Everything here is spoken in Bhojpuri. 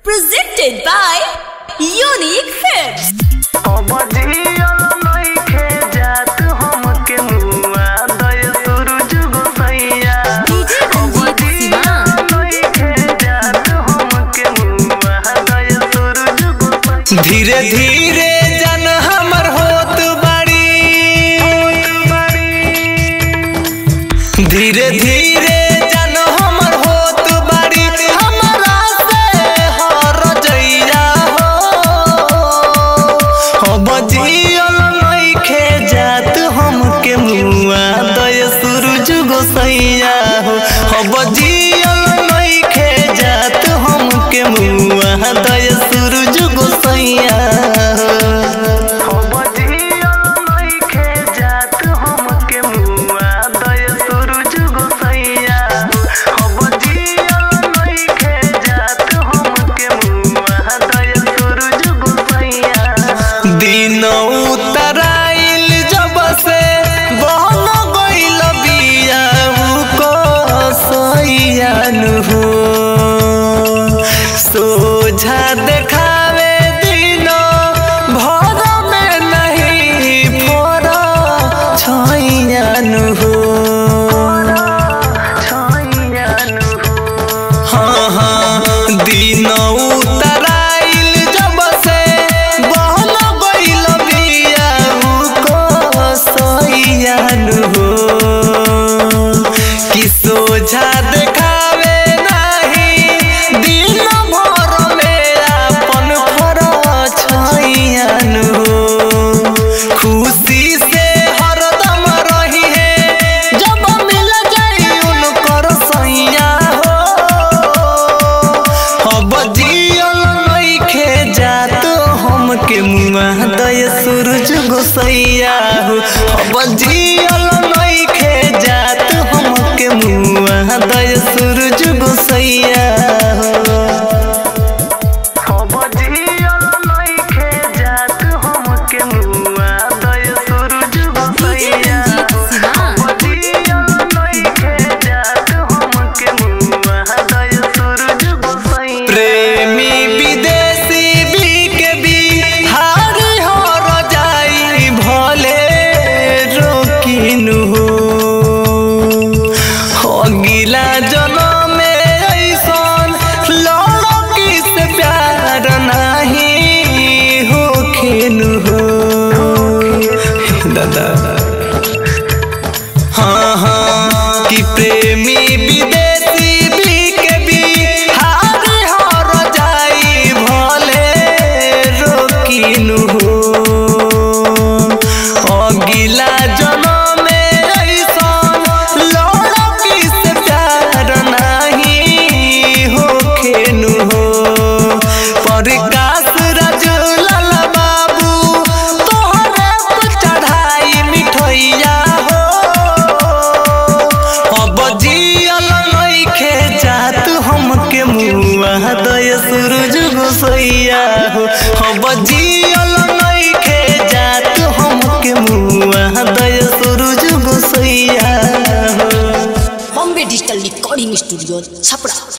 Presented by Unique Films. DJ Ranjit Sivan. धीरे धीरे जन हमर होत बाड़ी धीरे धीरे जन हमर होत बाड़ी हमरा से हर जइया हो हो बजियल नइखे जात हमके मुआ दय सूरज गोसैया हो हो बजियल नइखे जात हमके मुआ दय सूरज गोसैया हो दिन उतराइल जब से बहन गइल बिया को सैयान हो सोझा देखावे दिन भर में नहीं फोर छैयान हो हाँ हाँ दिन उतराइल जब से बहन गइल बिया को सैयान हो कि सोझा देखावे नहीं दिन भर में अपन फर छैयान हो खुशी से हरदम रही है जब मिल जाई उनकर सैया हो अब जियल नइखे जात हमके मुआ दय सूरज गोसैया हो अब जियल नइखे जात हमके मुआ दय सूरज गोसैया हो DJ Ranjit Sivan. प्रेमी विदेशी भी के भी हार हर जाई भले रोकिन हो अगिला जन्म में ऐसन लड़की से प्यार नहीं होखिन हो दादा हाँ हाँ कि प्रेमी विदेशी भी के भी हार हर जाई भले रोकिन हो अगिला जन्म में ऐसन लड़की से प्यार नहीं होखेन हो प्रकाश राजूलाल बाबू तोहरे पे चढ़ाई मिठैया हो अब जियल नइखे जात हमके मुआ दय सूरज गोसैया हो अब जियल नइखे जात हमके मुआ दय सूरज गोसैया हो Bombay Digital Recording Studio, Chapra.